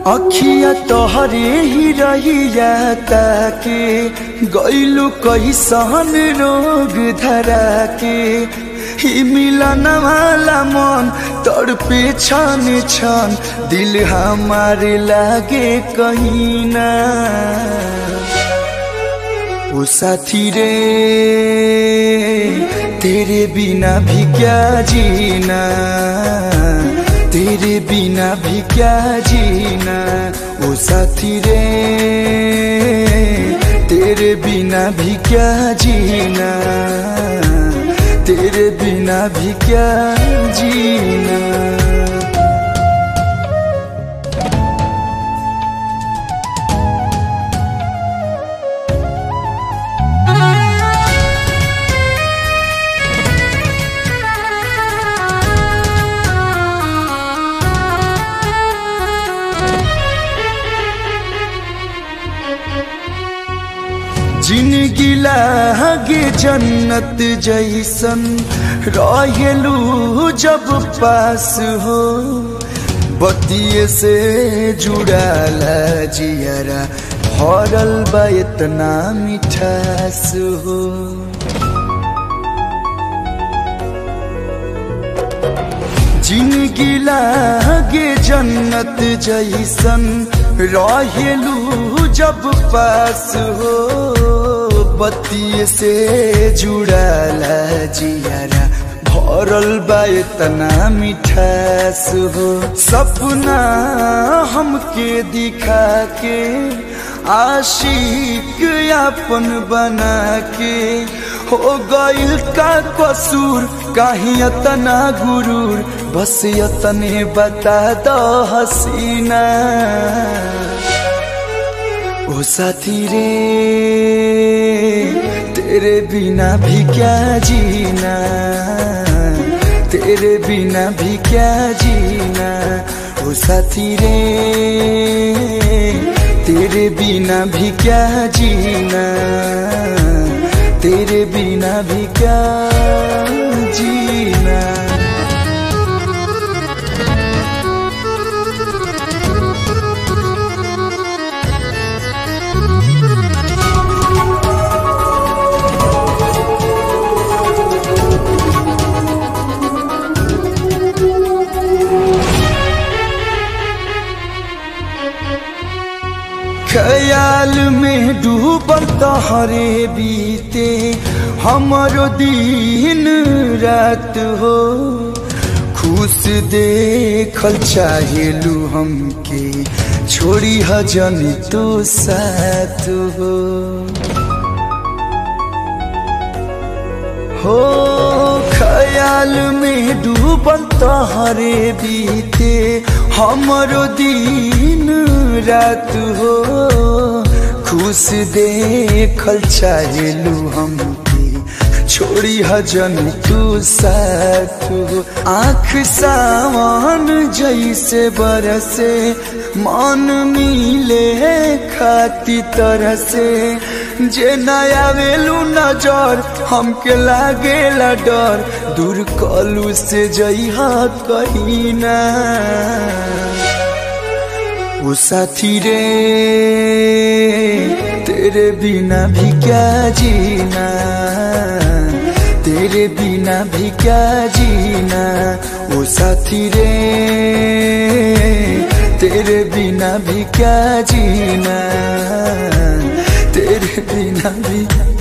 अखिया तोहरे ही रहिया ताके गैलू कैसन रोग धरा के ही मिलन वाला मन तड़पे छन छन दिल हमारे लागे कहीं ना ओ साथी रे तेरे बिना भी क्या जीना तेरे बिना भी क्या जीना ओ साथी रे तेरे बिना भी क्या जीना तेरे बिना भी क्या जीना जिनगी लागे जन्नत जैसन रहेलू जब पास हो बतिये से जुड़ाला जियरा भरल बा इतना मिठास हो जिनगी लागे जन्नत जैसन रहेलू जब पास हो बत्ती से जुड़ाला जियारा भरल बा इतना मिठास हो सपना हमके दिखा के आशिक अपन बना के हो गइल का कसूर कहीं इतना गुरूर बस इतने बता दो हसीना ओ साथी रे तेरे बिना भी क्या जीना तेरे बिना भी क्या जीना ओ साथी रे तेरे बिना भी क्या जीना तेरे बिना भी क्या जीना ख्याल में डूबल तहरे बीते हमारो दिन रात हो खुश देखल चाहेलू हमके छोड़ी हजन तो साथ हो हो ख्याल में डूबल तहरे बीते हमारो दिन रात हो खुश देखल चाहेलू हमके छोड़ी हजन तू साथ हो आँख सावन जैसे बरसे मन मिले खाती तरह से जे नया वेलू नजर हमके लागेला डर दूर कलू से जइहा कहीं ना वो साथी रे तेरे बिना भी क्या जीना तेरे बिना भी क्या जीना वो साथी रे तेरे बिना भी क्या जीना तेरे बिना भी